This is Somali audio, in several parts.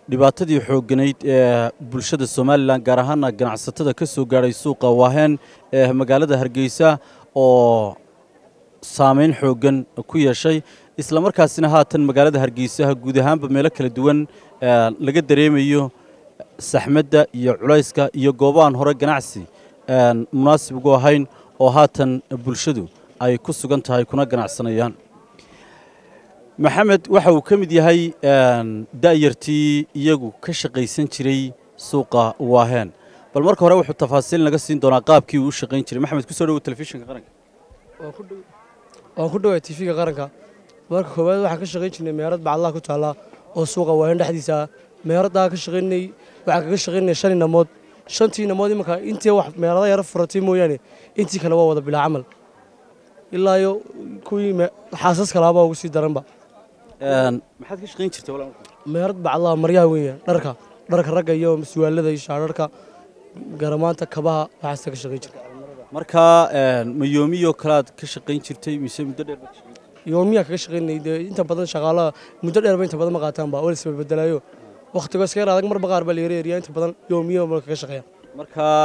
dhibaatadii xoogganayd ee bulshada somalilan gaar ahaana ganacsatada ka soo gaadhay suuqa waaheen ee magaalada hargeysa oo saamayn xooggan ku yeeshay islamarkaasina haatan magaalada hargeysa guud ahaanba meelo kala duwan laga dareemayo saxmadda iyo culayska iyo goobahan hore ganacsi munaasib ugu ahayn oo haatan bulshadu ay ku sugan tahay kuna ganacsanayaan maxamed waxa uu ka mid yahay da'yartii iyagu ka shaqaysan jiray suuqa waaheen bal marka hore wuxuu tafaasiil naga siin doonaa qaabkii uu u shaqayn jiray maxamed kusoo dhawow telefishinka qaranka waan ku dhawaa tiifiga qaranka marka koowaad waxaan ka shaqayn jirnay meerad bacadlaha ku taalla oo suuqa waaheen dhexdiisa ah meeraddaa ka shaqaynay waxaan kaga shaqaynay shan inamood shantii inamood imanka intii wax meerada yaro furatay mooyaane intii kale waa wada bilaa camal ilaa iyo kuwii xaasas kalaabaa ugu sii daranba maxaad ka shaqayn jirtay meerad bacadlaha maryaha weya dharka dharka ragga iyo suwaalada iyo shaadharka garamaanta kabaha waxaasta ka shaqayn jirta markaa mayoomiyo kalaad ka shaqayn jirtay mise muddo dheer baad ka shaqayn jirtay yoomiyaa kaga shaqaynay dee inta badan shaqaalaha muddo dheerba inta badan ma qaataanba oo lasba bedelaayo wakhtigo iska yar adag marba qaar baa la yareeriyaa inta badan yoomiyo ma kaga shaqeeyaan markaa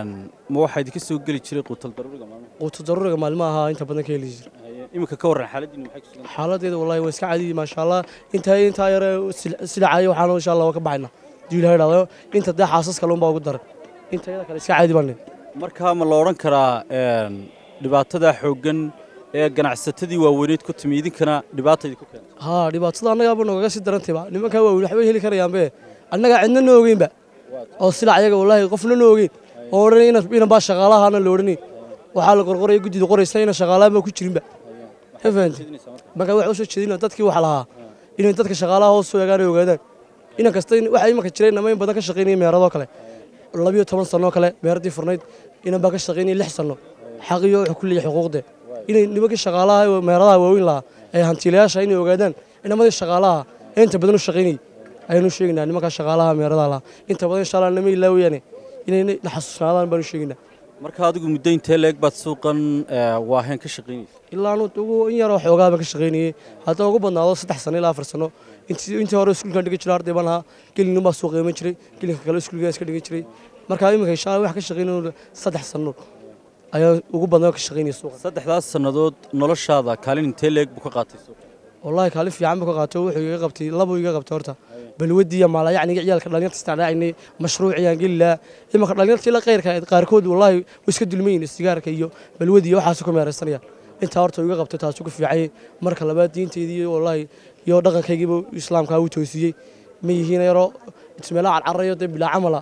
ma waxaa idinka soo geli jiray quutal daruuriga maalmaha quuto daruuriga maalmaha inta badan ka heli jira iminka ka warran xaaladdiinu maxay ku sugan xaaladeeda wallahi waa iska cadiyi maasha allah intaa intaa yare silacayo waxaan insha allah waa ka baxayna diilaha idhahdo inta dee xaasas kale unbaa ugu daran inta yada kale iska caadi baan markaa ma la odhan karaa dhibaatada xooggan ee ganacsatadii waaweyneed ku timi idinkana dhibaata idinku keentay haa dhibaatada annagaaba noogaga sii darantayba nimankaa waaweyn waxbay heli karayaanbe annagaa cidna noo ogeynba oo silac ayaga wallaahi qofna noo ogeyn oo odhanay inan baa shaqaalahaana la odhanay waxaa la qorqoraya guddida qoraysa inan shaqaalaha ma ku jirinba ka fahanti markaa waxa u soo jeedina dadkii wax lahaa inay dadka shaqaalaha hoos soo eegaan ay ogaadaan inan kasta waxaa imanka jiray namayn badan ka shaqaynaya meeradoo kale labiyo toban sannoo kale meeradii furnayd inan baa ka shaqaynaya lix sanno xaqiyo wuxuu ku leeyahay xuquuqde inay nimankii shaqaalaha meeradaha waaweyn lahaa ee hantiilayaasha inay ogaadaan inamadii shaqaalaha ee inta badan u shaqaynayay ayaanu sheegaynaa nimankaa shaqaalaha meeradaha lahaa inta badan insha allah nama ilaawayaane inay na xasuusnaadaan baanu sheegaynaa marka adigu muddo intee leeg baad suuqan waaheen ka shaqaynaysa ilaa anu ugu in yaroo xoogaa baan ka shaqaynayay haddana ugu badnaado saddex sano ilaa afar sano intii intii hore iskuulkaan dhigan jiray arday baan ahaa gelin baa suuqa iman jiray gelinka kale iskuulkaan iska dhigan jiray marka iminka insha allah wax ka shaqaynay saddex sano ayaa ugu badnaa ka shaqaynaya suuqa saddexdaas sannadood noloshaada kaalin intee leeg buu ka qaatay suuqa wallahi kaalin fiican buu ka qaatay wuxuu iga qabtay labuu iga qabtay horta balwadii iyo maalayacniga ciyaalka dhalinyarta isticmaalinay mashruuciyaan geli lahaa imanka dhalinyartii la qayrka qaarkood wallahi way iska dulmayin sigaarka iyo balwadii iyo waxaas ku meeraysanayaan intaa horta iga qabtay taas ugu fiicay marka labaad diinteedii wallahi iyo dhaqankaygiiba islaamka uu toosiyey ma yihiin yaro meelaha carcarayo dee bilaa camala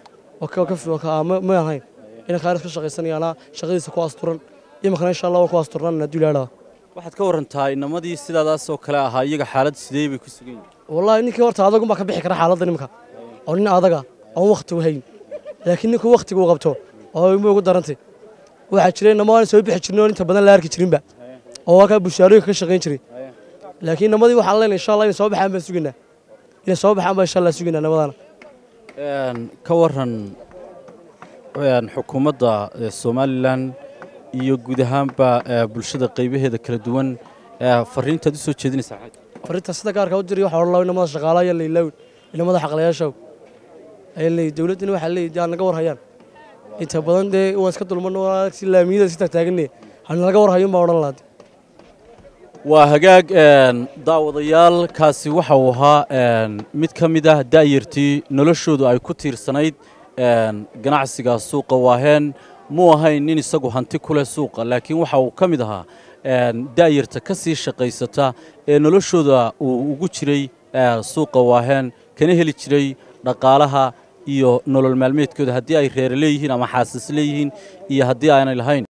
ma ahayn inaan kaaris ka shaqaysanayaana shaqadiisa ku asturan imankana insha allah waan ku asturnan hadduu ilaadhaa waxaad ka warantaa inamadii sidaadaas oo kale ahaa iyaga xaalad sidee bay ku sugan yihiin wallahi ninkii horta adagun baa ka bixi kara xaaladda nimanka oo nin adaga oon wakhti u hayn laakiin ninkuu wakhtiga uu qabto oo ima ugu darantay waxaa jiray nama aan soo bixi jirnay oo inta badan la arki jirinba oo waa kaa bushaarooyinka ka shaqayn jiray laakiin namadii waxaan leenahay insha allah inay soo baxaan baan sugaynaa inay soo baxaan baan insha allah sugaynaa namadaana ka waran xukuumadda somalilan iyo guud ahaanba bulshada qaybaheeda kala duwan fariintaad u soo jeedinaysaa fariinta sida gaarka u diray waxa odhan lahaa inamada shaqaalaha ayaa lailawin inamada xaqlayaasha ayaa leeyahy dowladdina waxaa leeyahy aan naga warhayaan inta badan dee waan iska dulmano si laamiyada si taagtaaganne hana naga warhayo baa odhan lahaa waa hagaag daawadayaal kaasi waxa uu ahaa mid ka mid ah da'yartii noloshoodu ay ku tiirsanayd ganacsiga suuqa waaheen muu ahayn nin isagu hanti ku leh suuqa laakiin waxa uu ka mid ahaa da'yarta ka sii shaqaysata ee noloshooda uu ugu jiray suuqa waaheen kana heli jiray dhaqaalaha iyo nolol maalmeedkooda haddii ay reere leeyihiin ama xaasas leeyihiin iyo haddii aanay lahayn